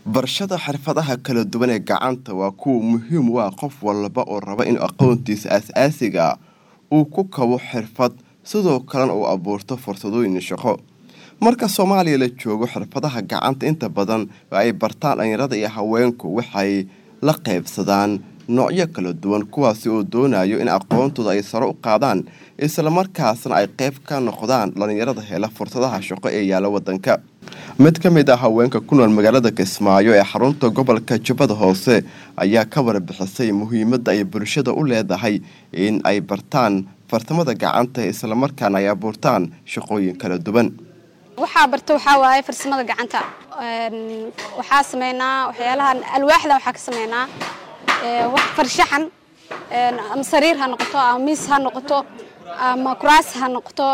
barashada xirfadaha kala duwan ee gacanta waa kuwa muhiim u ah qof walba oo raba in aqoontiisa aas-aasiga uu ku kabo xirfad sidoo kalena uu abuurto fursadooyin shaqo marka soomaaliya la joogo xirfadaha gacanta inta badan oo ay bartaan dhalinyarada iyo haweenku waxay la qaybsadaan noocyo kala duwan kuwaasi oo doonayo in aqoontooda ay saro u qaadaan islamarkaasna ay qayb ka noqdaan dhalinyarada hela fursadaha shaqo ee yaalla wadanka mid ka mid ah haweenka ku nool magaalada kismaayo ee xarunta gobolka jubbada hoose ayaa ka warbixisay muhiimadda ay bulshada u leedahay in ay bartaan fartamada gacanta islamarkaana ay abuurtaan shaqooyin kala duwan waxaa barta waxaa waaye farsamada gacanta waxaa sameynaa waxyaalahan alwaaxda waxaa ka sameynaa wax farshaxan ama sariir ha noqoto ama miis ha noqoto ama kuraas ha noqoto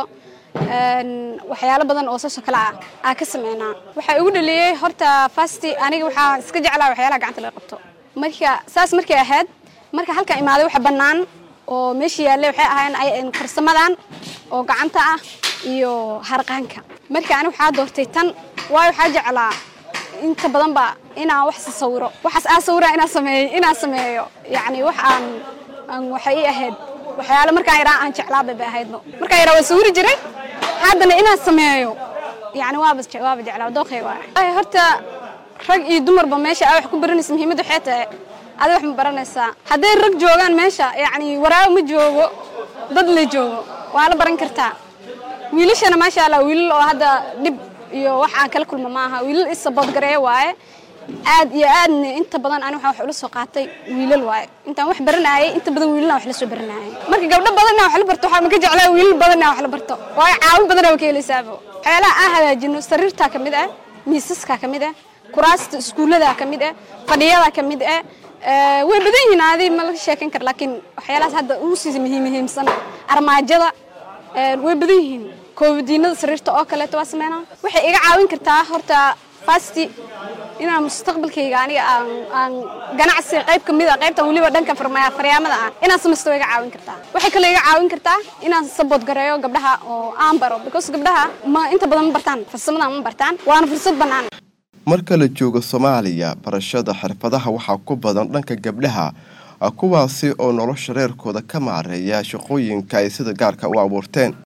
waxyaalo badan oo saasoo kale ah aa ka sameynaa waxaa igu dhaliyey horta fasti aniga waxaa iska jeclaa waxyaalaha gacanta laga qabto marka saas markay ahayd marka halkan imaaday waxa bannaan oo meesha yaallay waxay ahaayeen farsamadan oo gacanta ah iyo harqaanka marka ani waxaa doortay tan waayo waxaa jeclaa inta badanba inaan wax sawiro waxaas aa sawira inaan sameeyo inaan sameeyo yacni wax aan aan waxay ii ahayd waxyaalo markaan yaraa aan jeclaabay bay ahaydno markaan yaraa waan sawiri jiray haddana inaan sameeyo yacni waaba waaba jeclaa dooqeyga waa horta rag iyo dumarba meesha aa wax ku baranaysa muhiimadda waxay tahay adi wax ma baranaysaa hadday rag joogaan meesha yacni waraago ma joogo dad la joogo waa la baran kartaa wiilashana maasha allah wiilal oo hadda dhib iyo wax aan kala kulma ma aha wiilal isaboodgareeya waaye aad iyo aadna inta badan ani waxaa wax ula soo qaatay wiilal waaye intaan wax baranaayay inta badan wiilana wax la soo baranaayay marka gabdho badanna wax la barto waxaa maka jeclaa wiilal badanna wax la barto waayo caawin badanna waa ka helaysaaba waxyaalaha aan hagaajino sariirtaa ka mid ah miisaskaa ka mid ah kuraasta iskuulladaa ka mid ah fadhiyadaa ka mid ah way badan yihiin adi ma laga sheekan kara laakiin waxyaalahaas hadda ugu sii muhiimsan armaajada way badan yihiin koobadiinada sariirta oo kaleeto waa sameynaa waxay iga caawin kartaa horta fasti inaan mustaqbalkayga aniga aan ganacsi qayb ka mid a qaybtan weliba dhanka faryaamada ah inaan samaysto way iga caawin kartaa waxay kaloo iga caawin kartaa inaan sabood gareeyo gabdhaha oo aan baro because gabdhaha ma inta badan ma bartaan farsamada ma bartaan waana fursad bannaan marka la joogo soomaaliya barashada xirfadaha waxaa ku badan dhanka gabdhaha kuwaasi oo nolosha reerkooda ka maareeya shaqooyinka ay sida gaarka u abuurteen